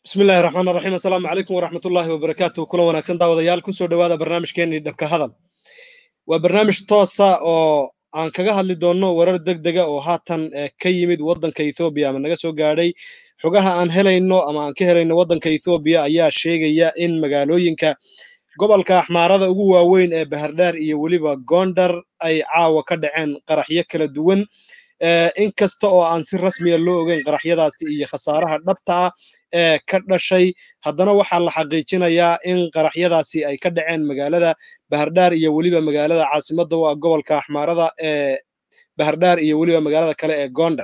bismillahi raxmaan raxiim assalaamu calaykum waraxmatullaahi wabarakaatu kulan wanaagsan daawadayaal kusoo dhowaada barnaamijkeenii dhabka hadal waa barnaamij toosa oo aan kaga hadli doonno warar deg dega oo haatan ka yimid waddanka ethoobiya ama naga soo gaadhay xogaha aan helayno ama aan ka helayno waddanka ethoobiya ayaa sheegaya in magaalooyinka gobolka axmaarada ugu waaweyn ee bahardhaar iyo weliba gondar ay caawa ka dhaceen qaraxyo kala duwan in kasta oo aan si rasmiya loo ogeyn qaraxyadaasi iyo khasaaraha dhabta ah ee ka dhashay haddana waxaa la xaqiijinayaa in qaraxyadaasi ay ka dhaceen magaalada bahardhaar iyo weliba magaalada caasimadda u ah gobolka axmaarada ee bahardhaar iyo weliba magaalada kale ee gondar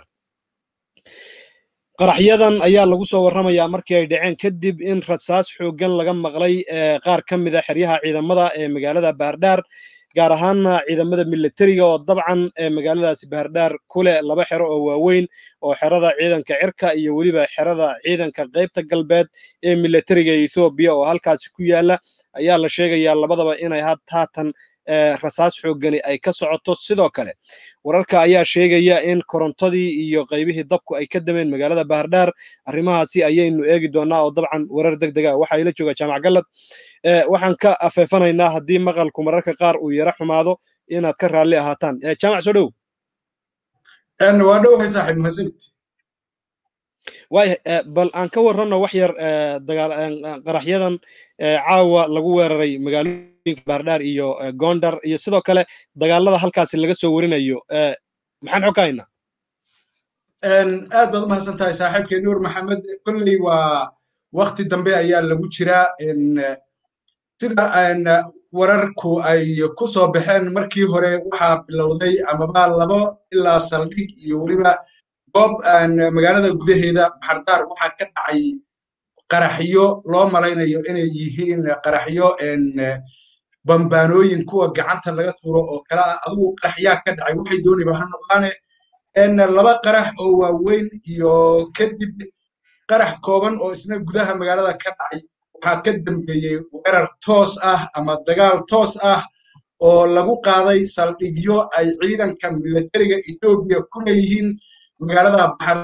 qaraxyadan ayaa lagu soo warramayaa markii ay dhaceen kadib in rasaas xooggan laga maqlay qaar ka mid a xeryaha ciidamada ee magaalada bahardhaar gaar ahaanna ciidamada militariga oo dabcan magaaladaasi bahardhaar ku leh laba xero oo waaweyn oo xerada ciidanka cirka iyo weliba xerada ciidanka qaybta galbeed ee militariga ethoobiya oo halkaasi ku yaala ayaa la sheegayaa labadaba inay haatan rasaas xooggani ay ka socoto sidoo kale wararka ayaa sheegaya in korontadii iyo qaybihii dabku ay ka dameen magaalada bahardhaar arrimahaasi ayaynu eegi doonaa oo dabcan warar deg dega waxaa ila jooga jaamac gallad waxaan ka afeefanaynaa haddii maqalku mararka qaar uu yara xumaado inaad ka raalli ahaataan jaamac soo dhow waa dhowahay saaxiib mahadsanid waaya bal aan ka warranno wax yar qaraxyadan caawa lagu weeraray magaalooyinka bahardhaar iyo gondar iyo sidoo kale dagaalada halkaasi laga soo warinayo maxaan xog ka haynaa aad baad u mahadsan tahay saaxiibkay nuur maxamed kolley waa wakti dambe ayaa lagu jiraa sida wararku ay ku soo baxeen markii hore waxaa bilowday amaba labo ilaa saldhig iyo weliba goob magaalada gudaheeda baxardaar waxaa ka dhacay qaraxyo loo malaynayo inay yihiin qaraxyo bambaanooyin kuwa gacanta laga tuuro oo kale ah adigu qaraxyaa ka dhacay waxay dooniba ha noqdaane laba qarax oo waaweyn iyo kadib qarax kooban oo isna gudaha magaalada ka dhacay waxaa ka dambeeyey weerar toos ah ama dagaal toos ah oo lagu qaaday saldhigyo ay ciidanka militariga etoobiya ku leeyihiin magaalada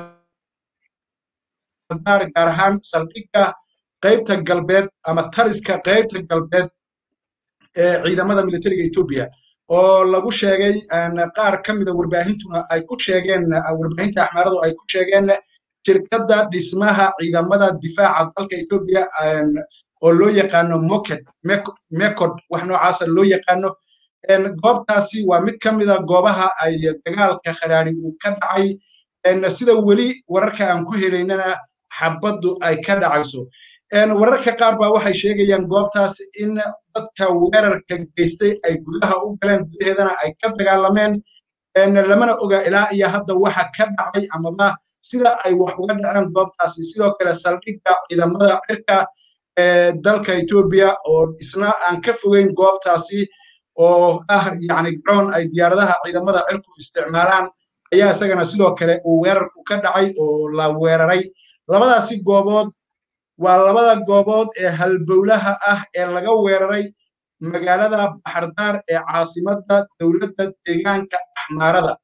baxardaar gaar ahaan saldhigga qaybta galbeed ama taliska qaybta galbeed ee ciidamada militariga etoobiya oo lagu sheegay qaar ka mida warbaahintuna ay ku sheegeen warbaahinta axmaaradu ay ku sheegeen shirkadda dhismaha ciidamada difaaca dalka etoobiya oo loo yaqaano moked mekod wax noocaasa loo yaqaano goobtaasi waa mid ka mida goobaha ay dagaalka kharaari uu ka dhacay sida weli wararka aan ku helaynana xabaddu ay ka dhacayso wararka qaar baa waxay sheegayaan goobtaas in dadka weerarka geystay ay gudaha u galeen gudaheedana ay ka dagaalameen lamana oga ilaa iyo hadda waxa ka dhacay amaba sida ay wax uga dhaceen goobtaasi sidoo kale saldhigga ciidamada cirka ee dalka etoobiya oo isna aan ka fogeyn goobtaasi oo ah yacni garoon ay diyaaradaha ciidamada cirku isticmaalaan ayaa isagana sidoo kale uu weerarku ka dhacay oo la weeraray labadaasi goobood waa labada goobood ee halbowlaha ah ee laga weeraray magaalada baxardaar ee caasimadda dowladda deegaanka axmaarada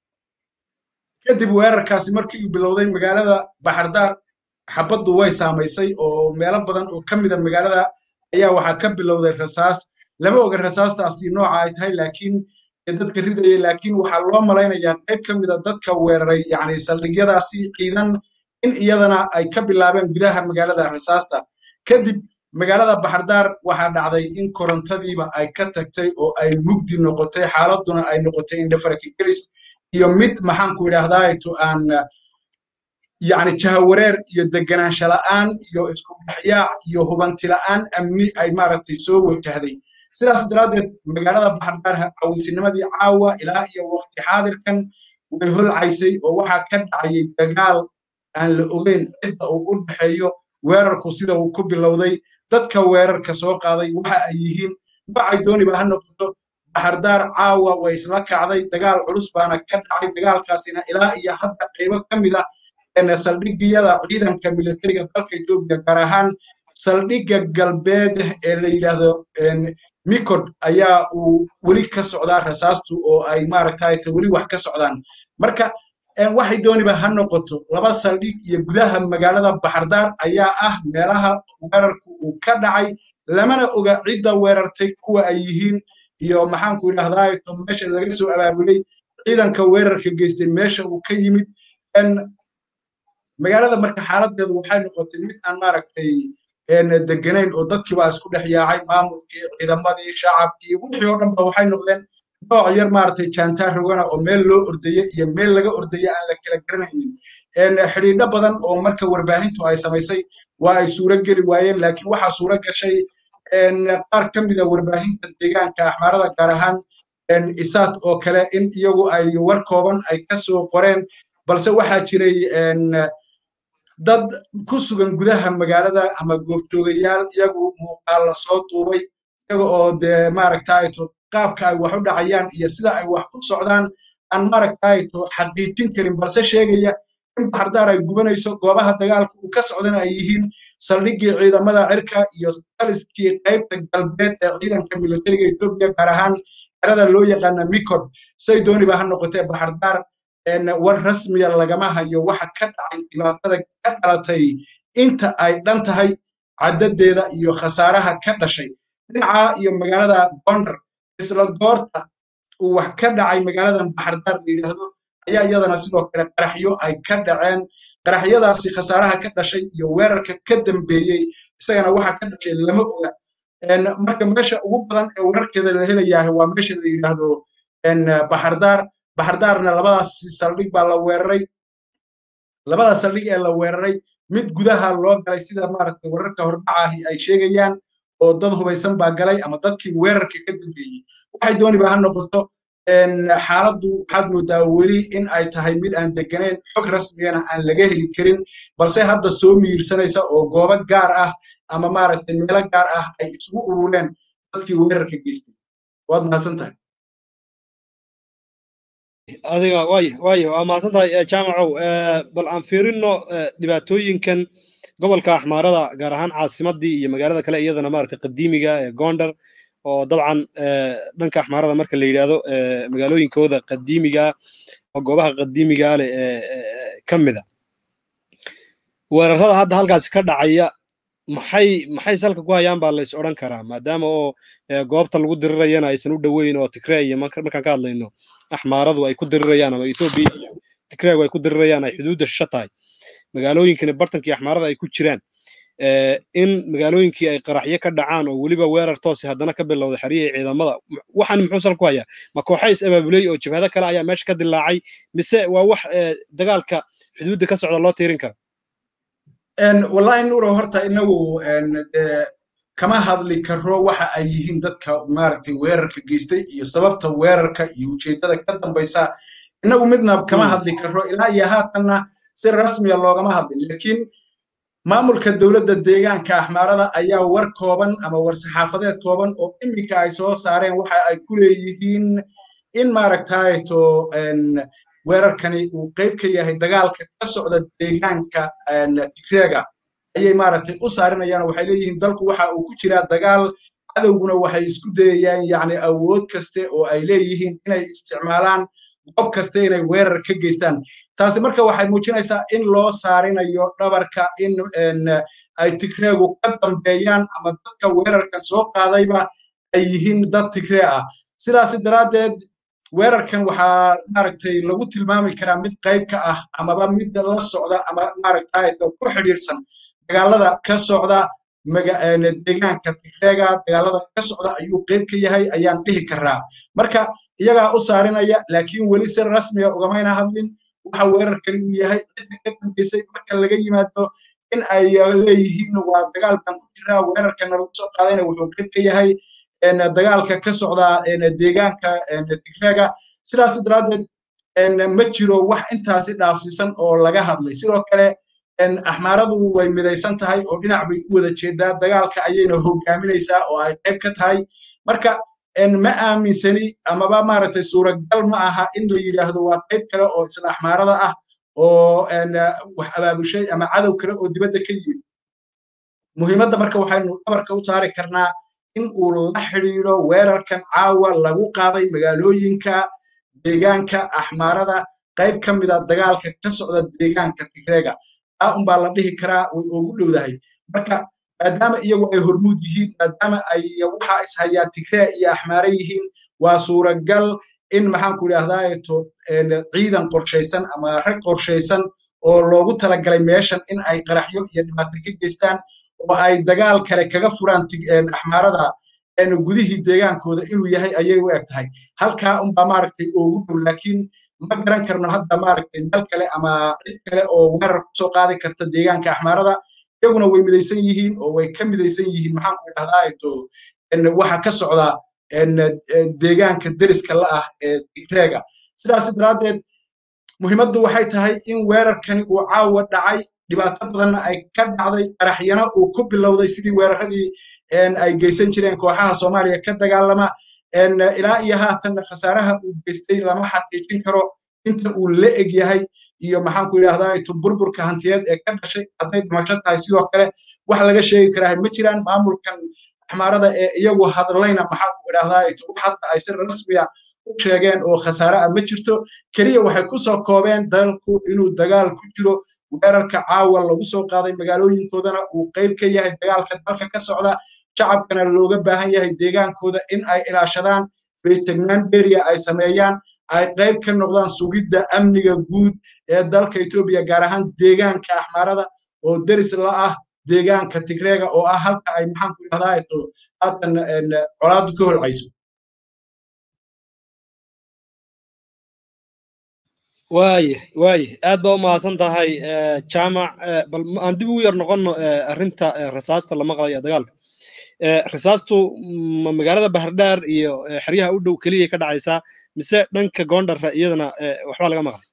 kadib weerarkaasi markii uu bilowday magaalada baxardaar xabaddu way saamaysay oo meelo badan oo ka mida magaalada ayaa waxaa ka bilowday rasaas lama oga rasaastaasi nooca ay tahay laakiin dadka ridayay laakiin waxaa loo malaynayaa qayb ka mida dadka weeraray yacni saldhigyadaasi ciidan in iyadana ay ka bilaabeen gudaha magaalada rasaasta kadib magaalada baxardaar waxaa dhacday in korontadiiba ay ka tagtay oo ay mugdi noqotay xaaladuna ay noqotay indhafarkigelis iyo mid maxaanku idhaahdaa to aan yacni jahawareer iyo deganaansha la'aan iyo isku dhexyaac iyo hubanti la'aan amni ay maaragtay soo wajahday sidaas daraaddeed magaalada baxardaar caweysinnimadii caawa ilaa iyo waqti xaadirkan way holcaysay oo waxaa ka dhacayay dagaal aan la ogeyn cidda uu u dhexeeyo weerarku sida uu ku bilowday dadka weerarka soo qaaday waxa ay yihiin noocay dooniba ha noqoto baxardaar caawa way isla kacday dagaal culus baana ka dhacay dagaalkaasina ilaa iyo hadda qaybo ka mid ah saldhigyada ciidanka militariga dalka etoobiya gaar ahaan saldhigga galbeed ee la yidhaahdo mikod ayaa uu weli ka socdaa rasaastu oo ay maaragtay weli wax ka socdaan marka waxay dooniba ha noqoto laba saldhig iyo gudaha magaalada baxardaar ayaa ah meelaha weerarku uu ka dhacay lamana oga cidda weerartay kuwa ay yihiin iyo maxaanku idhahdaa to meesha laga soo abaabulay ciidanka weerarka geystay meesha uu ka yimid magaalada marka xaaladeedu waxay noqotay mid aan maaragtay deganayn oo dadkii baa isku dhex yaacay maamulkii ciidamadii shacabkii wixii oo dhan ba waxay noqdeen nooc yar maaragtay jaantaar rogana oo meel loo ordaye iyo meel laga ordaye aan la kala garanaynin xidhiidho badan oo marka warbaahintu ay samaysay waa ay suuro geli waayeen laakiin waxaa suuro gashay qaar ka mida warbaahinta deegaanka axmaarada gaar ahaan isaad oo kale in iyagu ay war kooban ay ka soo qoreen balse waxaa jiray dad ku sugan gudaha magaalada ama goobjoogayaal iyagu muuqaal la soo duubay iyaga oo dee maaragtayto qaabka ay wax u dhacayaan iyo sida ay wax u socdaan aan maaragtayto xaqiijin karin balse sheegaya in baxardaar ay gubanayso goobaha dagaalka uu ka socdana ay yihiin saldhiggii ciidamada cirka iyo taliskii qaybta galbeed ee ciidanka militariga etoobiya gaar ahaan xerada loo yaqaana mikod say dooniba ha noqotee baxardaar war rasmiya lagama hayo waxa ka dhacay dhibaatada ka dhalatay inta ay dhan tahay caddadeeda iyo khasaaraha ka dhashay dhinaca iyo magaalada gondar isla goorta uu wax ka dhacay magaaladan baxardaar la yidhaahdo ayaa iyadana sidoo kale qaraxyo ay ka dhaceen qaraxyadaasi khasaaraha ka dhashay iyo weerarka ka dambeeyey isagana waxa ka dhashay lama oga marka meesha ugu badan ee weerarkeeda la helayahay waa meesha la yidhaahdo baxardaar baxardaarna labadaas saldhig baa la weeraray labada saldhig ee la weeraray mid gudaha loo galay sida maaragtay wararka hordhacaahi ay sheegayaan oo dad hubaysan baa galay ama dadkii weerarka ka dambeeyey waxay dooniba ha noqoto xaaladdu waxaad moodaa weli in ay tahay mid aan deganayn xog rasmiyana aan laga heli karin balse hadda soo miirsanaysa oo goobo gaar ah ama maaragtay meelo gaar ah ay isugu urureen dadkii weerarka geystay waad mahadsan tahay adiga waaya waaya waa mahadsan tahay jaamacow bal aan fiirino dhibaatooyinkan gobolka axmaarada gaar ahaan caasimadii iyo magaalada kale iyadana maaragtay qadiimiga ee gondar oo dabcan dhanka axmaarada marka la yidhaahdo magaalooyinkooda qadiimiga oo goobaha qadiimiga leh ka mida weerarada hadda halkaasi ka dhacaya maxay maxay salka ku hayaan baa lays odhan karaa maadaama oo goobta lagu dirirayana aysan u dhoweyn oo tigree iyo markaan ka hadlayno axmaaradu ay ku dirirayaan ama etoobiya iyo tigreegu ay ku dirirayaan ay xuduudda shisho tahay magaalooyinkani bartankii axmaarada ay ku jiraan in magaalooyinkii ay qaraxyo ka dhacaan oo weliba weerar toosi haddana ka bilowday xeriyihii ciidamada waxaan muxuu sal ku hayaa ma kooxa is abaabulay oo jabhado kale ayaa meesha ka dilaacay mise waa wax dagaalka xuduudda ka socda loo tiirin kara wallahi nuuro horta inagu kama hadli karo waxa ay yihiin dadka maaragtay weerarka geystay iyo sababta weerarka iyo ujeeddada ka dambaysa inagu midna kama hadli karo ilaa iyo haatanna si rasmiya loogama hadlin laakiin maamulka dowladda deegaanka axmaarada ayaa war kooban ama war saxaafadeed kooban oo iminka ay soo saareen waxa ay ku leeyihiin in maaragtayto weerarkani uu qayb ka yahay dagaalka ka socda deegaanka tigreega ayay maaragtay u saarinayaan waxay leeyihiin dalku waxa uu ku jiraa dagaal cadowguna waxay isku dayayaan yacni awood kaste oo ay leeyihiin inay isticmaalaan goob kaste inay weerar ka geystaan taasi marka waxay muujinaysaa in loo saarinayo dhabarka in ay tigreegu ka dambeeyaan ama dadka weerarkan soo qaadayba ay yihiin dad tigree ah sidaasi daraaddeed weerarkan waxaa maaragtay lagu tilmaami karaa mid qayb ka ah amaba mid la socda ama maaragtay ku xidhiidhsan dagaalada ka socda deegaanka tigreega dagaalada ka socda ayuu qayb ka yahay ayaan dhihi karaa marka iyagaa u saarinaya laakiin weli si rasmiga ugamayna hadlin waxa weerarkani uu yahay cidda ka dambeysay marka laga yimaado in ay leeyihiin waa dagaal baan ku jiraa weerarkana lagu soo qaadayna wuxuu qayb ka yahay dagaalka ka socda deegaanka tigreega sidaas daraaddeed ma jiro wax intaasi dhaafsiisan oo laga hadlay sidoo kale axmaaradu way midaysan tahay oo dhinac bay u wada jeedaa dagaalka ayayna hogaaminaysaa oo ay qayb ka tahay marka ma aaminsani amaba maaragtay suuragal ma aha in la yidhaahdo waa qayb kale oo isla axmaarada ah oo wax abaabushay ama cadow kale oo dibadda ka yimid muhiimadda marka waxaynu dhabarka u saari karnaa in uu la xidhiidho weerarkan caawa lagu qaaday magaalooyinka deegaanka axmaarada qayb ka mida dagaalka ka socda deegaanka tigreega taa unbaa la dhihi karaa way ugu dhowdahay marka maadaama iyagu ay hormuud yihiin maadaama ay waxa ishayaa tigree iyo axmaare yihiin waa suuragal in maxaanku idhahdaato ciidan qorshaysan ama rag qorshaysan oo loogu talagalay meeshan in ay qaraxyo iyo dhibaato ka geystaan oo ay dagaal kale kaga furaan axmaarada gudihii deegaankooda inuu yahay ayay u eg tahay halkaa unbaa maaragtay ugu dhow laakiin ma garan karno hadda maaragtay meel kale ama cid kale oo weerar kusoo qaadi karta deegaanka axmaarada iyaguna way midaysan yihiin oo way ka midaysan yihiin maxaanku idhahdaato waxa ka socda deegaanka deriska la ah ee tigreega sidaas daraaddeed muhiimaddu waxay tahay in weerarkani uu caawa dhacay dhibaato badanna ay ka dhacday qaraxyana uu ku bilowday sidii weeraradii ay geysan jireen kooxaha soomaaliya ka dagaalama ilaa iyo haatanna khasaaraha uu geystay lama xaqiijin karo inta uu la eg yahay iyo maxaanku idhahdaa burburka hantiyeed ee ka dhashay hadday dhimasho tahay sidoo kale wax laga sheegi karaa ma jiraan maamulkan axmaarada ee iyagu hadlayna maxaanku idhahdaa wax hadda ay si rasmiya u sheegeen oo khasaare ah ma jirto keliya waxay ku soo koobeen dalku inuu dagaal ku jiro weerarka caawa lagu soo qaaday magaalooyinkoodana uu qayb ka yahay dagaalka dalka ka socda shacabkana looga baahan yahay deegaankooda in ay ilaashadaan feejignaan beriya ay sameeyaan ay qayb ka noqdaan sugidda amniga guud ee dalka etoobiya gaar ahaan deegaanka axmaarada oo deris la ah deegaanka tigreega oo ah halka ay maxaanku idhahdaa haatan colaadu ka holcayso waaye waaye aad baa u mahadsan tahay jaamac bal aan dib ugu yar noqonno arrinta rasaasta la maqlayo dagaalka rasaastu ma magaalada bahardhaar iyo xeryaha u dhow keliya ka dhacaysaa mise dhanka goondharra iyadana waxbaa laga maqlay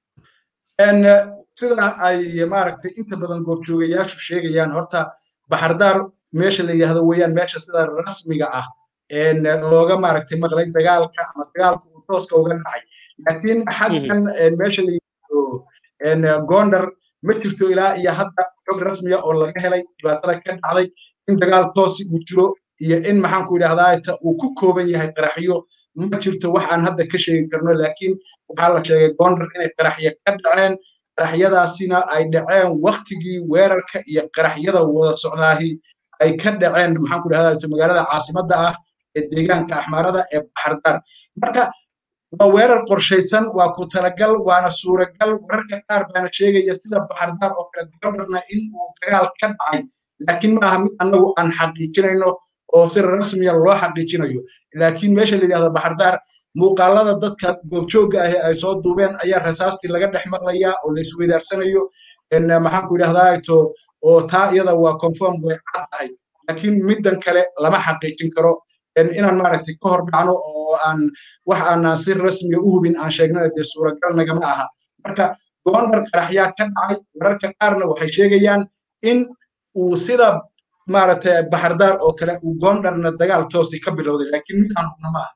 sida ay maaragtay inta badan goobjoogayaashu sheegayaan horta baxardaar meesha la yidhahdo weeyaan meesha sida rasmiga ah looga maaragtay maqlay dagaalka ama dagaalka uu tooska uga dhacay laakiin xaggan meesha la yidhahdo gondar ma jirto ilaa iyo hadda xog rasmiya oo laga helay dhibaatada ka dhacday in dagaal toosi uu jiro iyo in maxaanku idhahdaa uu ku kooban yahay qaraxyo ma jirto wax aan hadda ka sheegi karno laakiin waxaa la sheegay gondar inay qaraxyo ka dhaceen qaraxyadaasina ay dhaceen waktigii weerarka iyo qaraxyada wada socdaahi ay ka dhaceen maxaanku idhahdaa magaalada caasimadda ah ee deegaanka axmaarada ee baxardaar marka waa weerar qorshaysan waa ku talagal waana suuragal wararka qaar baana sheegaya sida baxardaar oo kale gondarna in uu dagaal ka dhacay laakiin ma aha mid annagu aan xaqiijinayno oo si rasmiya loo xaqiijinayo laakiin meesha la yidhahdo baxardaar muuqaalada dadka goobjoogga ahi ay soo duubeen ayaa rasaastii laga dhex maqlayaa oo la isweydaarsanayo maxaanku idhahdaa to oo taa iyada waa conform way cad tahay laakiin middan kale lama xaqiijin karo inaan maaragtay ka hor dhacno oo aan wax aanaan si rasmiya u hubin aan sheegnana dee suuragal nagama aha marka goondar qaraxyaa ka dhacay wararka qaarna waxay sheegayaan in uu sida maaragtay baxardaar oo kale uu goondarna dagaal toosi ka bilowday laakiin mid aan hubna ma aha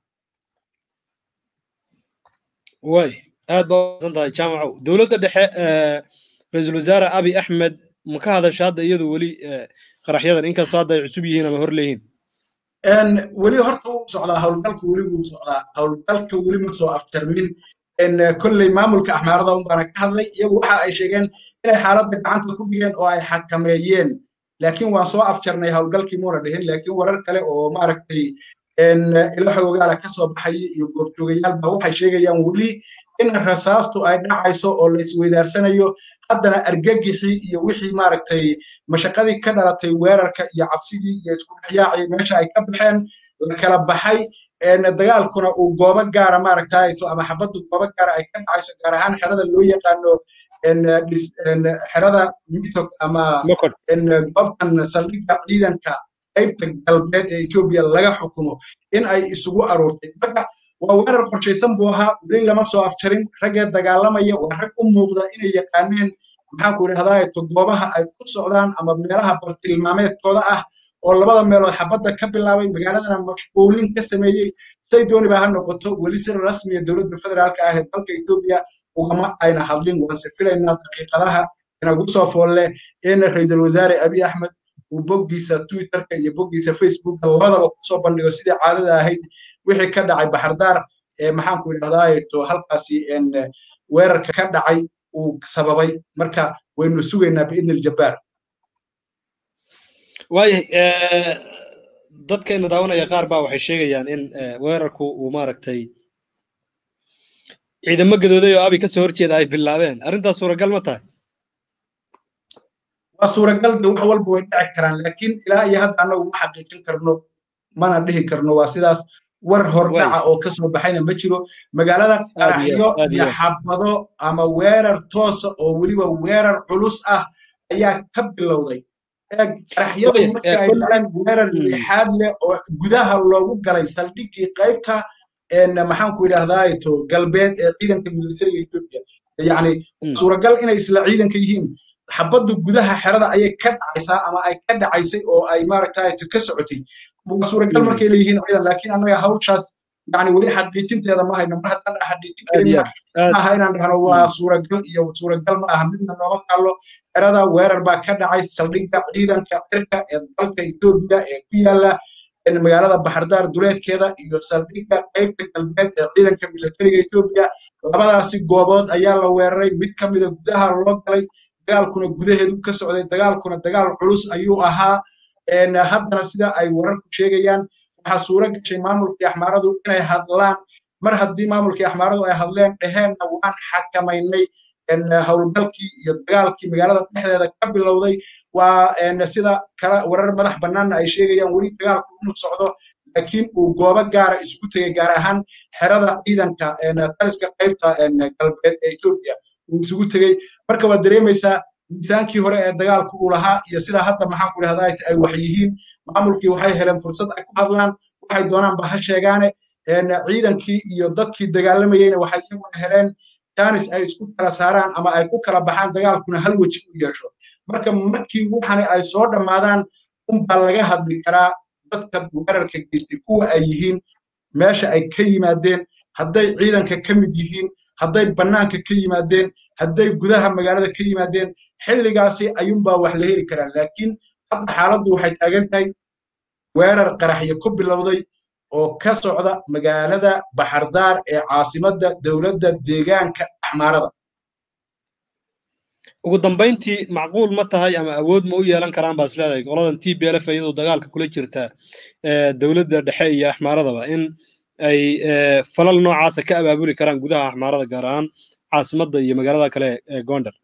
way aad baa usan tahay jaamacow dowladda dhexe ra-iisul wasaare abi axmed ma ka hadasha hadda iyadu weli qaraxyadan inkastoo hadda ay cusub yihiin ama hor leeyihiin weli horta wuu socdaa howlgalka weli wuu socdaa howlgalka weli ma soo aftarmin kolley maamulka axmaarada un baana ka hadlay iyagu waxa ay sheegeen inay xaaladda gacanta ku dhigeen oo ay xakameeyeen laakiin waan soo afjarnay howlgalkii muuna dhihin laakiin warar kale oo maaragtay ilo xoogaala ka soo baxay iyo goobjoogayaalba waxay sheegayaan weli in rasaastu ay dhacayso oo la isweydaarsanayo haddana argagixii iyo wixii maaragtay mashaqadii ka dhalatay weerarka iyo cabsidii iyo isku dhexyaacii meesha ay ka baxeen la kala baxay dagaalkuna uu goobo gaara maaragtayto ama xabaddu goobo gaara ay ka dhacayso gaar ahaan xerada loo yaqaano xerada mitok ama goobtan saldhigga ciidanka qaybta galbeed ee etoobiya laga xukumo in ay isugu aruurtay marka waa weerar qorshaysan buu ahaa weli lama soo afjarin raggee dagaalamaya waa rag u muuqda inay yaqaaneen maxaanku idhahdaa to goobaha ay ku socdaan ama meelaha bartilmaameedkooda ah oo labada meelood xabadda ka bilaabay magaaladana mashquulin ka sameeyey say dooniba ha noqoto weli si rasmiya dowladda federaalka ah ee dalka etoobiya ugama ayna hadlin waanse filaynaa daqiiqadaha inagu soo foolle in ra-iisul wasaare abiy axmed uu boggiisa twitterka iyo boggiisa facebooka labadaba kusoo bandhigo sidii caadada ahayd wixii ka dhacay baxardaar maxaanku idhahdaa to halkaasi weerarka ka dhacay uu sababay marka waynu sugaynaa biidni aljabbaar waayahay dadkeena daawanaya qaar baa waxay sheegayaan in weerarku uu maaragtay ciidamo gadooday oo abi ka soo horjeeda ay bilaabeen arrintaas suuragal ma tahay waa suuragal de wax walba way dhici karaan laakiin ilaa iyo hadda annagu ma xaqiijin karno mana dhihi karno waa sidaas war hordhaca oo ka soo baxayna ma jiro magaalada qaraxyo iyo xabado ama weerar toosa oo weliba weerar culus ah ayaa ka bilowday qaraxyadu markii ay dhaceen weerar lixaad leh oo gudaha loogu galay saldhiggii qaybta maxaanku idhahdaa to galbeed ee ciidanka militariga etoobiya yacni suuragal inay isla ciidanka yihiin xabaddu gudaha xerada ayay ka dhacaysaa ama ay ka dhacaysay oo ay maaragtay ka socotay waa suuragal markay leeyihiin ciidan laakiin annaga hawshaas yani weli xaqiijinteeda ma hayno mar haddaan xaqiijin karin maaha inaan dhahno waa suuragal iyo suuragal ma aha midna nooma kallo xerada weerar baa ka dhacay saldhigga ciidanka cirka ee dalka etoobiya ee ku yaala magaalada baxardaar duleedkeeda iyo saldhigga qaybta galbeed ee ciidanka militariga etoobiya labadaasi goobood ayaa la weeraray mid ka mida gudaha loo galay dagaalkuna gudaheedu ka socday dagaalkuna dagaal culus ayuu ahaa haddana sida ay wararku sheegayaan waxaa suura gashay maamulkii axmaaradu inay hadlaan mar haddii maamulkii axmaaradu ay hadleen dheheenna waan xakamaynay howlgalkii iyo dagaalkii magaalada dhexdeeda ka bilowday waa sida kale warar madax bannaanna ay sheegayaan weli dagaalku inuu socdo laakiin uu goobo gaara isugu tegey gaar ahaan xerada ciidanka taliska qaybta galbeed ee etoobiya uu isugu tegey marka waad dareemaysaa miisaankii hore ee dagaalku uu lahaa iyo sida hadda maxaanku idhahdaa ay wax yihiin maamulkii waxay heleen fursad ay ku hadlaan waxay doonaanba ha sheegaane ciidankii iyo dadkii dagaalamayeyna waxay iyaguna heleen jaanis ay isku kala saaraan ama ay ku kala baxaan dagaalkuna hal weji u yeesho marka markii waxani ay soo dhammaadaan unbaa laga hadli karaa dadka weerarka geystay kuwa ay yihiin meesha ay ka yimaadeen hadday ciidanka ka mid yihiin hadday bannaanka ka yimaadeen hadday gudaha magaalada ka yimaadeen xilligaasi ayuunbaa wax la heli karaa laakiin hadda xaaladdu waxay taagan tahay weerar qaraxyo ku bilowday oo ka socda magaalada baxardaar ee caasimadda dowladda deegaanka axmaarada ugu dambayntii macquul ma tahay ama awood ma u yeelan karaan baa isleedahay qoladan t b l f iyadoo dagaalka kula jirta dowladda dhexe iyo axmaaradaba in ay falal noocaasa ka abaabuli karaan gudaha axmaarada gaar ahaan caasimadda iyo magaalada kale ee gondar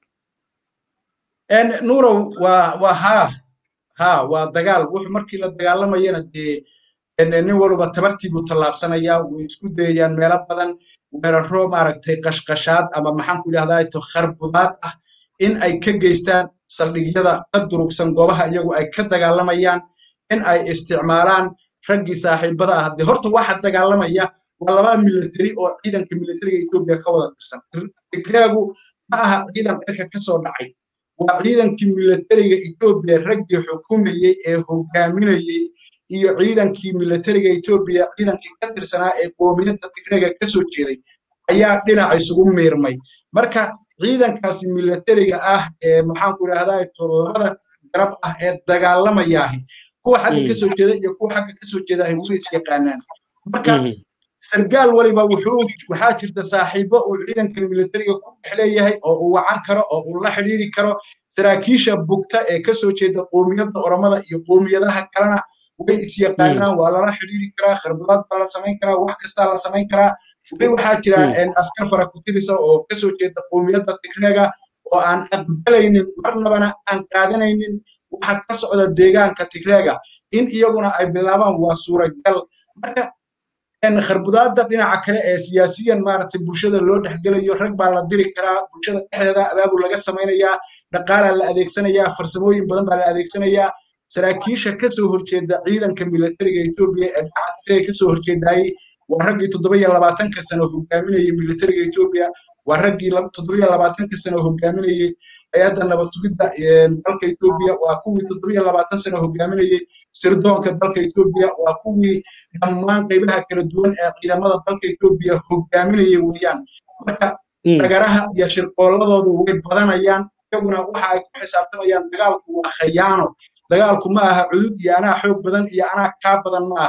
nuurow waa waa haa haa waa dagaal wuxuu markii la dagaalamayana dee nin walba tabartiibuu tallaabsanayaa way isku dayayaan meelo badan weeraro maaragtay qashqashaad ama maxaanku idhahdaa to kharbudaad ah in ay ka geystaan saldhigyada ka durugsan goobaha iyagu ay ka dagaalamayaan in ay isticmaalaan raggii saaxiibada ah dee horta waxa dagaalamaya waa laba militari oo ciidanka militariga etoobiya ka wada tirsan tigreegu ma aha ciidan cirka ka soo dhacay waa ciidankii militariga etoobiya raggii xukumayey ee hogaaminayey iyo ciidankii militariga etoobiya ciidankii ka tirsanaa ee qoomiyadda tigreega ka soo jeeday ayaa dhinac isugu miirmay marka ciidankaasi militariga ah ee maxaanku idhahdaa to labada garab ah ee dagaalamayaahi kuwa xagga ka soo jeeda iyo kuwa xagga ka soo jeedaahi way is yaqaanaan marka sargaal waliba wuxuu waxaa jirta saaxiibo uu ciidankan militariga ku dhex leeyahay oo uu wacan karo oo uu la xidhiiri karo saraakiisha bugta ee ka soo jeeda qoomiyadda oromada iyo qoomiyadaha kalena way is yaqaanaan waa lala xidhiiri karaa kharbadaad baa la samayn karaa wax kastaa la samayn karaa weli waxaa jira askar fara ku tirisa oo ka soo jeeda qoomiyadda tigreega oo aan aqbalaynin marnabana aan qaadanaynin waxa ka socda deegaanka tigreega in iyaguna ay bilaabaan waa suuragal marka kharbudaadda dhinaca kale ee siyaasiyan maaragtay bulshada loo dhexgelayo rag baa la diri karaa bulshada dhexdeeda abaabul laga samaynayaa dhaqaalaa la adeegsanayaa farsamooyin badan baa la adeegsanayaa saraakiisha ka soo horjeeda ciidanka militariga etoobiya ee dhinaca tigreega ka soo horjeedayey waa raggii toddoba iyo labaatanka sano hogaaminayey militariga etoobiya waa raggii toddoba iyo labaatanka sano hogaaminayey hay-adda nabad sugidda dalka etoobiya waa kuwii toddoba iyo labaatan sano hogaaminayey sirdoonka dalka etoobiya waa kuwii dhammaan qaybaha kala duwan ee ciidamada dalka etoobiya hogaaminayey weeyaan marka dagaraha iyo shirqooladoodu way badanayaan iyaguna waxa ay ku xisaabtamayaan dagaalku waa khayaano dagaalku ma aha cudud iyo anaa xoog badan iyo anaa kaa badan ma aha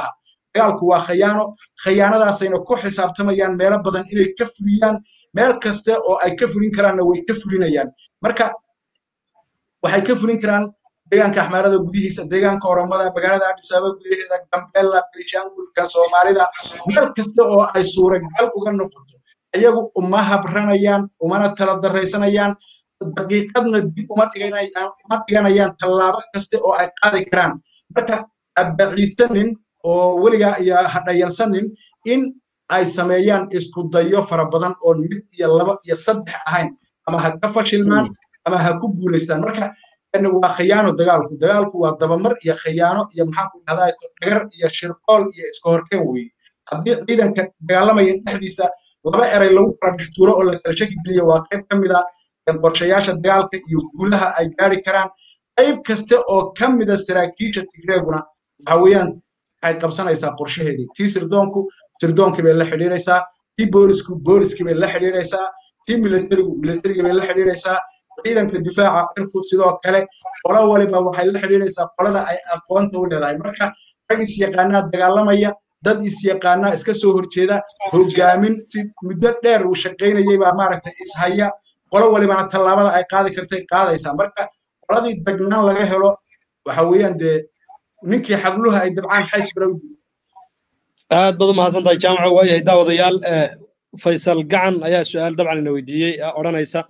dagaalku waa khayaano khayaanadaasayna ku xisaabtamayaan meelo badan inay ka fuliyaan meel kasta oo ay ka fulin karaanna way ka fulinayaan marka waxay ka fulin karaan deegaanka axmaarada gudihiisa deegaanka oromada magaalada adis ababa gudaheeda gambeella berishaangulka soomaalida meel kasta oo ay suuragal uga noqoto iyagu uma habranayaan umana tala daraysanayaan daqiiqadna dib uma dhiganayaan tallaabo kaste oo ay qaadi karaan marka abaciidsanin oo weligaa iyo hadhayalsanin in ay sameeyaan isku dayo fara badan oo mid iyo laba iyo saddex ahayn ama ha ka fashilmaan ama ha ku guulaystaan marka waa khiyaano dagaalku dagaalku waa dabamar iyo khiyaano iyo maxaanku dhahdaa dhagar iyo shirqool iyo iska horkeen weeye haddii ciidanka dagaalamaya dhexdiisa laba eray lagu kala dhex tuuro oo la kala shaki geliyo waa qayb ka mid a qorshayaasha dagaalka iyo guulaha ay gaari karaan qayb kaste oo ka mida saraakiisha tigreeguna waxa weeyaan waxay qabsanaysaa qorshaheedii tii sirdoonku sirdoonkii bay la xidhiidhaysaa tii boolisku booliskii bay la xidhiidhaysaa tii militarigu militarigii bay la xidhiidhaysaa ciidanka difaaca cirku sidoo kale qolo waliba waxay la xidhiidhaysaa qolada ay aqoonta u leedahay marka rag isyaqaanaa dagaalamaya dad isyaqaanaa iska soo horjeeda hogaamin si muddo dheer uu shaqaynayay baa maaragtay ishaya qolo walibana tallaabada ay qaadi kartay qaadaysaa marka qoladii dagnaan laga helo waxa weeyaan dee ninkii xagluha ay dabcaan xays balowdi aad baad u mahadsan tahay jaamaco waayahay daawadayaal faysal gacan ayaa su-aal dabcan ina weydiiyey odhanaysa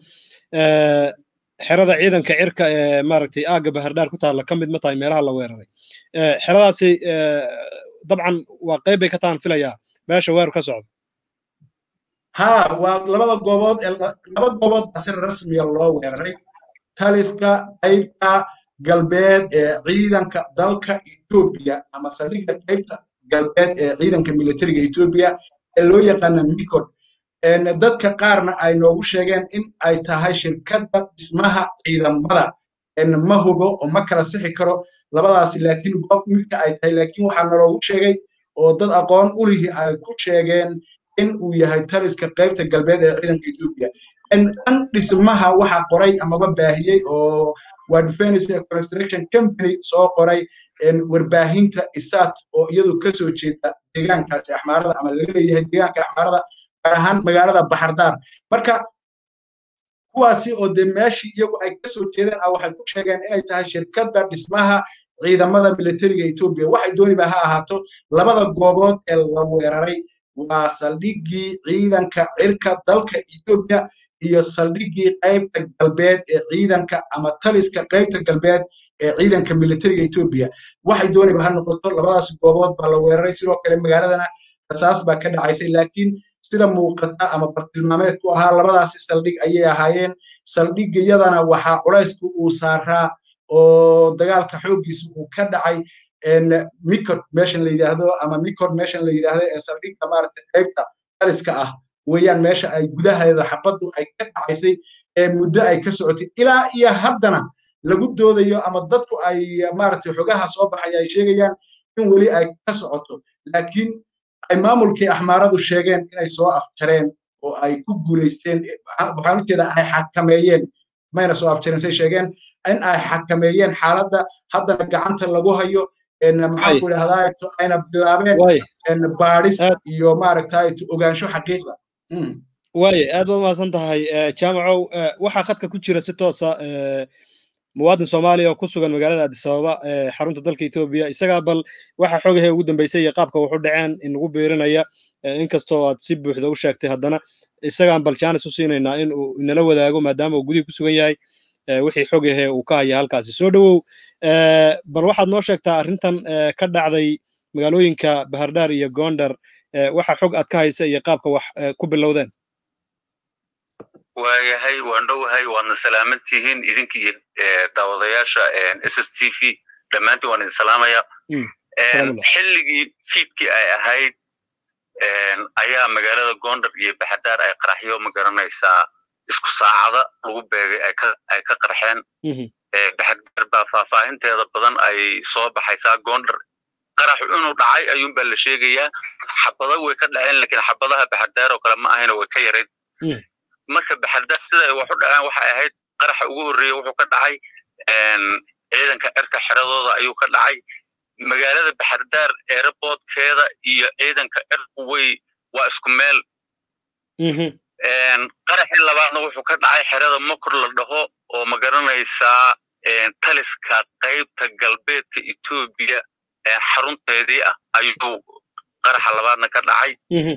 xerada ciidanka cirka ee maaragtay aagga bahardhaar ku taalla ka mid ma tahay meelaha la weeraray xeradaasi dabcan waa qayb bay ka tahan filayaa meesha weeru ka socdo ha waa labada goobood laba goobood baa si rasmiya loo weeraray taliska qaybta galbeed ee ciidanka dalka etoobiya ama saldhigga qaybta galbeed ee ciidanka militariga etoobiya ee loo yaqaana mikod dadka qaarna ay noogu sheegeen in ay tahay shirkadda dhismaha ciidamada ma hubo oo ma kala sixi karo labadaasi laakiin goob midka ay tahay laakiin waxaa naloogu sheegay oo dad aqoon u lihi ay ku sheegeen in uu yahay taliska qaybta galbeed ee ciidanka etoobiya dhan dhismaha waxaa qoray amaba baahiyey oo waa defense construction company soo qoray warbaahinta isat oo iyadu kasoo jeeda deegaankaasi axmaarada ama laga leeyahay deegaanka axmaarada gaar ahaan magaalada baxardaar marka kuwaasi oo dee meeshii iyagu ay kasoo jeedeen ah waxay ku sheegeen inay tahay shirkadda dhismaha ciidamada militariga etoobiya waxay dooniba ha ahaato labada goobood ee la weeraray waa saldhiggii ciidanka cirka dalka etoobiya iyo saldhiggii qaybta galbeed ee ciidanka ama taliska qaybta galbeed ee ciidanka militariga etoobiya waxay dooniba ha noqoto labadaas goobood baa la weeraray sidoo kale magaaladana rasaas baa ka dhacaysay laakiin sida muuqata ama bartilmaameed ku ahaa labadaasi saldhig ayay ahaayeen saldhigiyadana waxaa culaysku uu saaraa oo dagaalka xooggiisa uu ka dhacay mikod meeshan la yidhaahdo ama mikod meeshan la yidhaahdo ee saldhigga maaragtay qaybta taliska ah weeyaan meesha ay gudaheeda xabaddu ay ka dhacaysay ee muddo ay ka socotay ilaa iyo haddana lagu doodayo ama dadku ay maaragtay xogaha soo baxaya ay sheegayaan in weli ay ka socoto laakiin ay maamulkii axmaaradu sheegeen inay soo afjareen oo ay ku guulaysteen waxaan ujeeda ay xakameeyeen mayna soo afjareen say sheegeen in ay xakameeyeen xaaladda haddana gacanta lagu hayo maxaanku idhahdaa ayna bilaabeen baadhis iyo maaragtay ogaansho xaqiiqda waaye aad baad umahadsan tahay jaamacow waxaa khadka ku jira si toosa muwaadin soomaaliya oo ku sugan magaalada addis ababa ee xarunta dalka etoobiya isagaa bal waxa xoogahee ugu dambeysay iyo qaabka waxu dhaceen inagu biirinaya inkastoo aad si buuxda u sheegtay haddana isagaan bal jaanis u siinaynaa in uu inala wadaago maadaama uu gudihii ku sugan yahay wixii xogahee uu ka haya halkaasi soo dhowow bal waxaad noo sheegtaa arrintan ka dhacday magaalooyinka bahardhaar iyo gondar waxa xog aad ka haysa iyo qaabka wax ku bilowdeen waayahay waan dhowahay waadna salaaman tihiin idinka iyo daawadayaasha s s t v dhammaantiin waan idin salaamaya xilligii fiidkii ay ahayd ayaa magaalada gondar iyo baxadaar ay qaraxyo ma garanaysaa isku saacada lagu beegay ay ka qarxeen baxadaar baa faahfaahinteeda badan ay soo baxaysaa gondar qarax inuu dhacay ayuunbaa la sheegayaa xabada way ka dhaceen lakiin xabadaha baxadaar oo kale ma ahayna way ka yarayd marka baxadaar sida wax u dhaceen waxay ahayd qaraxa ugu horreeya wuxuu ka dhacay ciidanka cirka xeradooda ayuu ka dhacay magaalada baxardaar airportkeeda iyo ciidanka erway waa isku meel qaraxii labaadna wuxuu ka dhacay xerada mokor la dhaho oo ma garanaysaa taliska qaybta galbeedka etoobiya xarunteedii ah ayuu qaraxa labaadna ka dhacay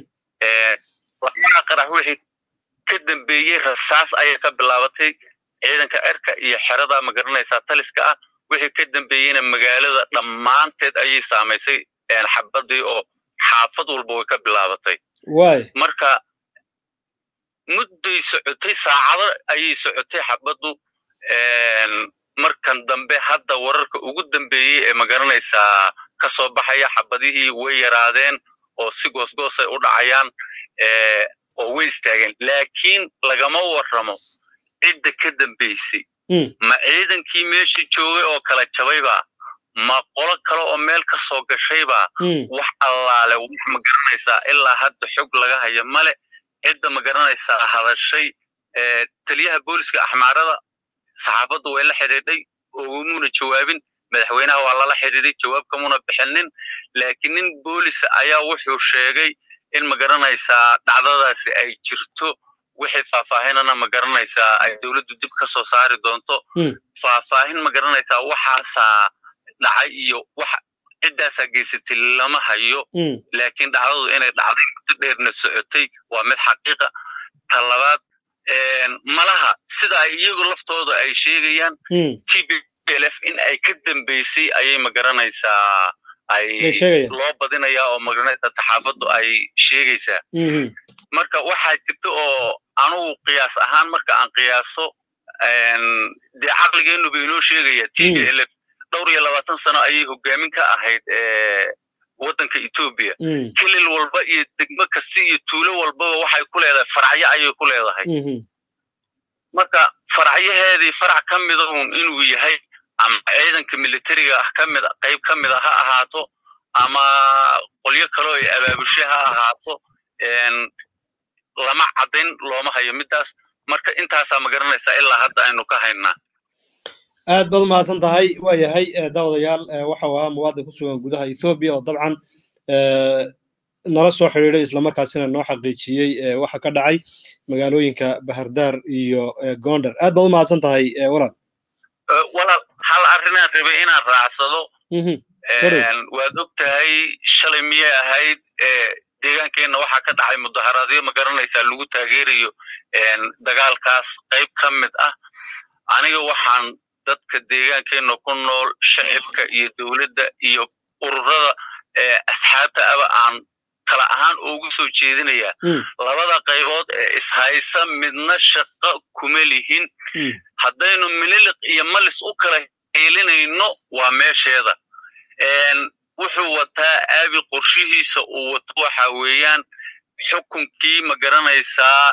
labadaa qarax wixii ka dambeeyey rasaas ayay ka bilaabatay ciidanka erka iyo xerada ma garanaysaa taliska ah wixii ka dambeeyeyna magaalada dhammaanteed ayay saamaysay xabadii oo xaafad walba way ka bilaabatay marka mudday socotay saacado ayay socotay xabaddu markan dambe hadda wararka ugu dambeeyey ee ma garanaysaa ka soo baxaya xabadihii way yaraadeen oo si goosgoosay u dhacayaan oo way istaageen laakiin lagama warramo cidda ka dambaysay ma ciidankii meeshii joogay oo kala jabayba ma qolo kale oo meel ka soo gashayba wax allaale wax ma garanaysaa ilaa hadda xog laga hayo male cidda ma garanaysaa hadashay taliyaha booliska axmaarada saxaafaddu way la xidhiidhay ogumuna jawaabin madaxweynaha waa lala xidhiidhay jawaab kamuna bixinin laakiin nin boolisa ayaa wuxuu sheegay in ma garanaysaa dhacdadaasi ay jirto wixii faahfaahinana ma garanaysaa ay dowladdu dib ka soo saari doonto faahfaahin ma garanaysaa waxaasaa dhacay iyo wax ciddaasaa geysatay lama hayo laakiin dhacdadu inay dhacday muddo dheerna socotay waa mid xaqiiqa ta labaad malaha sida ay iyagu laftooda ay sheegayaan t b l f in ay ka dambeysay ayay ma garanaysaa ay loo badinayaa oo magaranaysaa saxaafaddu ay sheegaysaa marka waxaa jirta oo anugu qiyaas ahaan marka aan qiyaaso dee caqligeennu ba inoo sheegaya t b l f dhowr iyo labaatan sano ayay hogaamin ka ahayd waddanka etoobiya kilil walba iyo degmo kasta iyo tuulo walbaba waxay ku leedahay faracyo ayay ku leedahay marka faracyaheedii farac ka mida un inuu yahay ama ciidanka militariga ah ka mid qayb ka mid a ha ahaato ama qolyo kaleo ay abaabushe ha ahaato lama caddayn looma hayo middaas marka intaasaa ma garanaysaa ilaa hadda aynu ka haynaa aad baad umahadsan tahay waa yahay daawadayaal waxau ahaa muwaadin ku sugan gudaha ethoobiya oo dabcan nala soo xidhiiday islamarkaasina noo xaqiijiyey waxa ka dhacay magaalooyinka bahardaar iyo gondar aad baad umahadsan tahay walaal walaal hal arrinaan rabay inaan raacsado waad og tahay shalay miyay ahayd deegaankeenna waxaa ka dhacay mudaharaadyo ma garanaysaa lagu taageerayo dagaalkaas qayb ka mid ah aniga waxaan dadka deegaankeenna ku nool shacibka iyo dowladda iyo ururada asxaabta aba aan kala ahaan ugu soo jeedinayaa labada qaybood ee ishaysa midna shaqo kuma lihin haddaynu mililiq iyo malis u kala heelinayno waa meesheeda wuxuu wataa aabi qorshihiisa uu wato waxa weeyaan xukunkii ma garanaysaa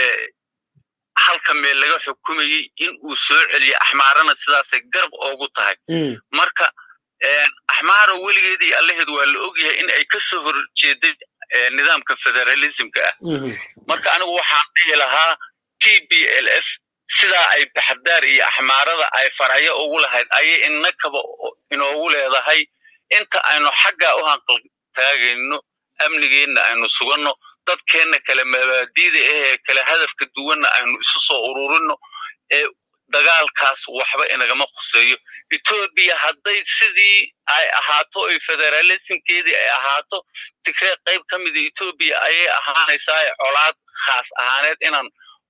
halka meel laga xukumayey in uu soo celiyo axmaarana sidaasay garab oogu tahay marka axmaara weligeed iyo allaheed waa la ogyahay in ay ka soo horjeeday nidaamka federalismka ah marka anigu waxaan dhihi lahaa t b l f sidaa ay baxdaar iyo axmaarada ay faracyo ugu lahayd ayay inakaba inoogu leedahay inta aynu xaggaa u hanqal taagayno amnigeenna aynu suganno dadkeenna kale mabaadiida ahee kale hadafka duwanna aynu isu soo ururino ee dagaalkaas waxba inagama khuseeyo etoobiya hadday sidii ay ahaato oy federalismkeedii ay ahaato tigree qayb ka mida etoobiya ayay ahaanaysaa colaad khaas ahaaneed inaan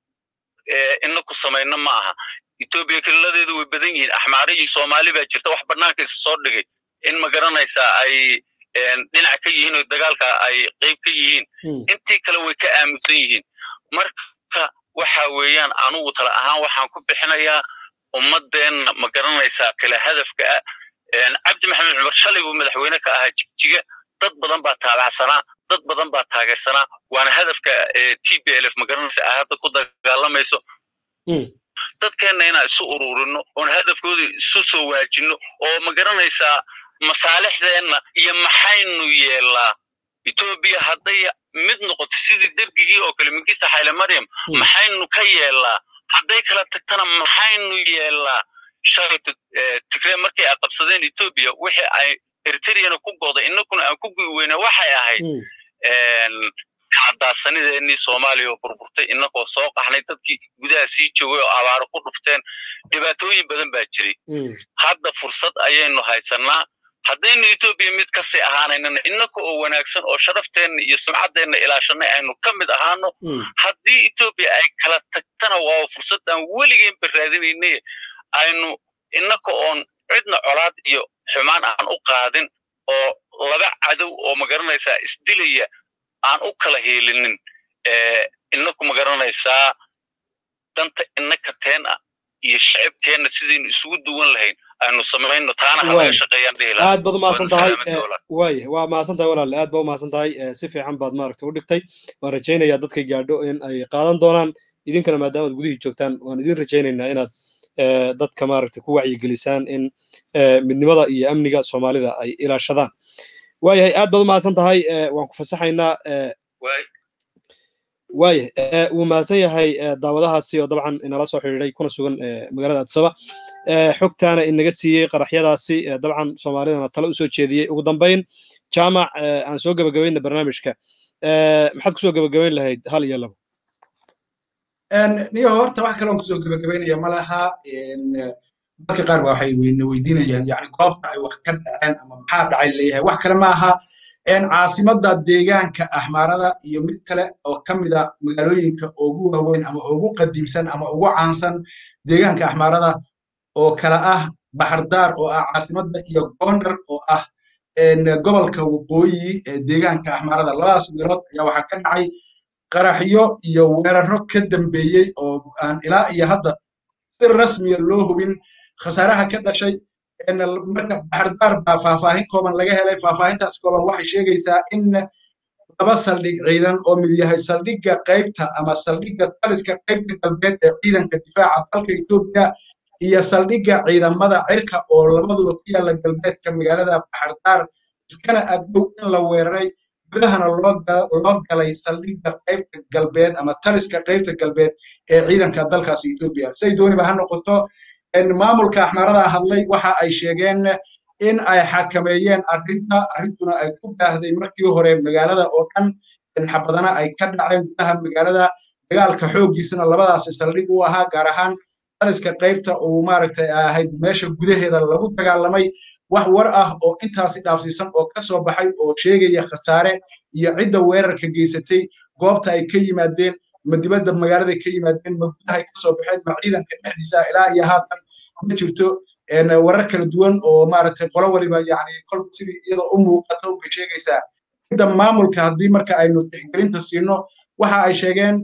inaku samayno ma aha etoobiya keliladeedu way badan yihiin axmaari iyo soomaali baa jirta wax banaanka isa soo dhigay in ma garanaysaa ay dhinac ka yihiin oo dagaalka ay qayb ka yihiin intii kale way ka aaminsan yihiin marka waxa weeyaan anugu tala ahaan waxaan ku bixinayaa ummadeenna ma garanaysaa kale hadafka ah cabdi maxamed cumar shalay buu madaxweyne ka ahaa jigjiga dad badan baa taabacsanaa dad badan baa taageersanaa waana hadafka t b l f ma garanaysaa ay hadda ku dagaalamayso dadkeenna inaan isu ururino oon hadafkoodii isu soo waajino oo ma garanaysaa masaalixdeenna iyo maxaynu yeelaa etoobiya hadday mid noqoto sidii derbigii oo kale minkiisa xayle maryam maxaynu ka yeelaa hadday kala tagtana maxaynu yeelaa shalayto tigree markay ay qabsadeen etoobiya wixii ay eritreyana ku go'da innakuna aan ku gu'i weyna waxay ahayd cadaasanideenii soomaaliya oo burburtay innagoo soo qaxnay dadkii gudaha sii joogay oo abaaro ku dhufteen dhibaatooyin badan baa jiray hadda fursad ayaynu haysannaa haddaynu etoobiya mid kasii ahaanaynana innaka oo wanaagsan oo sharafteenna iyo sumcaddeenna ilaashanay aynu ka mid ahaano haddii etoobiya ay kala tagtana waa fursaddaan weligeenba raadinaynay aynu innaka oon cidna colaad iyo xumaan aan u qaadin oo laba cadow oo magaranaysaa isdilaya aan u kala heelinin inaku magaranaysaa danta innaka teen ah iyo shacibkeenna sidaynu isugu duwan lahayn aynu samayno taana halaga shaqeeyaan dhihi aad baad umahadsan tahay waaya waa mahadsan tahay walaale aad baa umahadsan tahay si fiican baad maaragta u dhigtay waan rajaynayaa dadkay gaadho in ay qaadan doonaan idinkana maadaamaad gudihii joogtaan waan idin rajaynaynaa inaad dadka maaragta ku wacyigelisaan in midnimada iyo amniga soomaalida ay ilaashadaan waayahay aad baad umahadsan tahay waan ku fasaxaynaa waaya wuu mahadsan yahay daawadahaasi oo dabcan inala soo xidhiiday kuna sugan magaalada addisaba xogtaana inaga siiyey qaraxyadaasi dabcan soomaalidana tale usoo jeediyey ugu dambayn jaamac aan soo gebagabayna barnaamijka maxaad kusoo gebagabayn lahayd hal iyo labo niyo horta wax kaloon kusoo gebagabaynaya ma laha dadka qaar ba waxay weydiinayaan yani goobta ay wax ka dhaceen ama maxaa dhacay leeyahay wax kale ma aha caasimada deegaanka axmaarada iyo mid kale oo ka mida magaalooyinka ugu waaweyn ama ugu qadiimsan ama ugu caansan deegaanka axmaarada oo kale ah baxardaar oo ah caasimada iyo gondar oo ah gobolka waqooyi ee deegaanka axmaarada labadaas meelood ayaa waxaa ka dhacay qaraxyo iyo weeraro ka dambeeyey oo aan ilaa iyo hadda si rasmiya loo hubin khasaaraha ka dhashay marka baxardaar baa faahfaahin kooban laga helay faahfaahintaas kooban waxay sheegaysaa in laba saldhig ciidan oo mid yahay saldhigga qaybta ama saldhigga taliska qaybta galbeed ee ciidanka difaaca dalka etoobiya iyo saldhigga ciidamada cirka oo labaduba ku yaalla galbeedka magaalada baxardaar iskana agdhow in la weeraray gudahana loo galay saldhigga qaybta galbeed ama taliska qaybta galbeed ee ciidanka dalkaas etoobiya say dooniba ha noqoto maamulka axmaarada hadlay waxa ay sheegeen in ay xakameeyeen arrinta arrintuna ay ku baahday markii hore magaalada oo dhan xabadana ay ka dhaceen gudaha magaalada dagaalka xooggiisana labadaasi saldhig u ahaa gaar ahaan taliska qaybta uu maaragtay ahayd meesha gudaheeda lagu dagaalamay wax war ah oo intaasi dhaafsiisan oo ka soo baxay oo sheegaya khasaare iyo cidda weerarka geysatay goobta ay ka yimaadeen ma dibadda magaalada ka yimaadeen ma gudahay ka soo baxeen ma ciidanka dhexdiisa ilaa iyo haatan ma jirto warar kala duwan oo maaragtay qolo waliba yani kolba sidii iyadoo u muuqato bay sheegaysaa cidda maamulka haddii marka aynu tixgelinta siino waxa ay sheegeen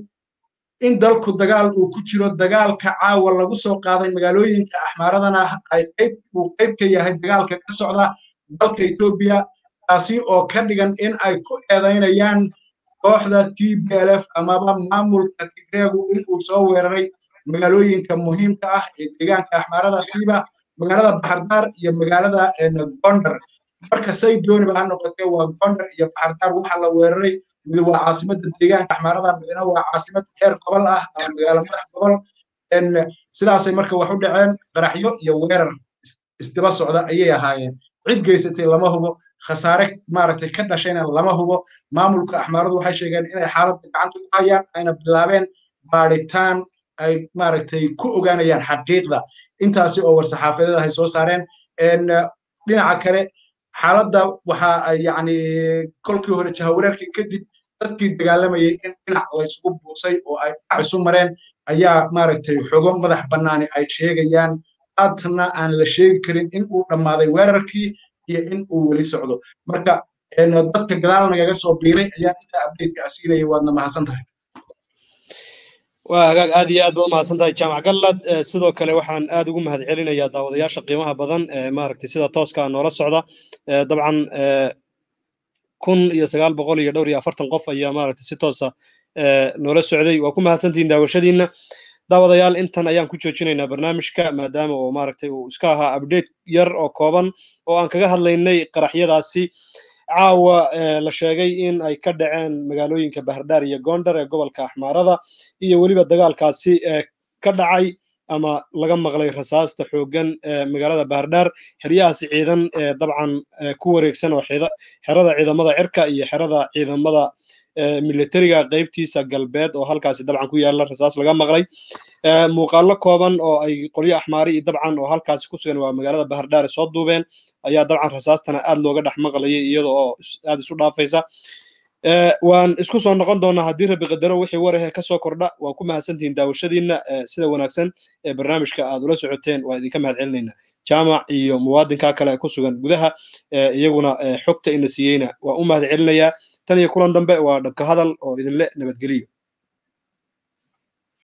in dalku dagaal uu ku jiro dagaalka caawa lagu soo qaaday magaalooyinka axmaaradana ay qayb uu qayb ka yahay dagaalka ka socda dalka etoobiya taasi oo ka dhigan in ay ku eedaynayaan kooxda t b l f amaba maamulka tigreegu in uu soo weeraray magaalooyinka muhiimka ah ee deegaanka axmaarada siiba magaalada baxardaar iyo magaalada gondar marka say dooniba ha noqotee waa gondar iyo baxardaar waxa la weeraray mid waa caasimada deegaanka axmaarada midna waa caasimad heer gobol ah ama magaalo madax gobol sidaasay marka wax u dhaceen qaraxyo iyo weerar isdaba socda ayay ahaayeen cid geysatay lama hubo khasaare maaragtay ka dhashayna lama hubo maamulka axmaaradu waxay sheegeen inay xaaladda gacanta ku hayaan ayna bilaabeen baadhitaan ay maaragtay ku ogaanayaan xaqiiqda intaasi oo war-saxaafadeed ay soo saareen dhinaca kale xaaladda waxa ay yacni kolkii hore jahawareerkii kadib dadkii dagaalamayay in dhinac la isugu buusay oo ay dhinac isu mareen ayaa maaragtay xogo madax bannaani ay sheegayaan haatana aan la sheegi karin in uu dhammaaday weerarkii iyo in uu weli socdo marka dadka gadaal nagaga soo biiray ayaan intaa abdeedka asiinayay waadna mahadsan tahay waa hagaag aad iyo aad baad umahadsan tahay jaamac gallad sidoo kale waxaan aad ugu mahad celinayaa daawadayaasha qiimaha badan maaragtay sida tooska noola socda dabcan kun iyo sagaal boqol iyo dhowr iyo afartan qof ayaa maaragtay si toosa noola socday waa ku mahadsantihiin daawashadiinna daawadayaal intan ayaan ku joojinaynaa barnaamijka maadaama uu maaragtay uu iska ahaa update yar oo kooban oo aan kaga hadlaynay qaraxyadaasi caawa la sheegay in ay ka dhaceen magaalooyinka bahardhaar iyo gondar ee gobolka axmaarada iyo weliba dagaalkaasi ka dhacay ama laga maqlay rasaasta xooggan ee magaalada bahardhaar xeryahaasi ciidan ee dabcan ku wareegsan oo xerada ciidamada cirka iyo xerada ciidamada militariga qaybtiisa galbeed oo halkaasi dabcan ku yaalla rasaas laga maqlay muuqaallo kooban oo ay qolyo axmaari iyo dabcan oo halkaasi ku sugan waa magaalada bahardhaar soo duubeen ayaa dabcan rasaastana aad looga dhex maqlayay iyada oo aad isu dhaafaysa waan isku soo noqon doonaa haddii rabi qadaro wixii warahe ka soo kordha waan ku mahadsantihiin daawashadiinna sida wanaagsan ee barnaamijka aad ula socoteen waan idinka mahad celinaynaa jaamac iyo muwaadinka kale ku sugan gudaha iyaguna xogta ina siiyeyna waan u mahad celinayaa tan iyo kulan dambe waa dhabka hadal oo idinle nabadgeliyo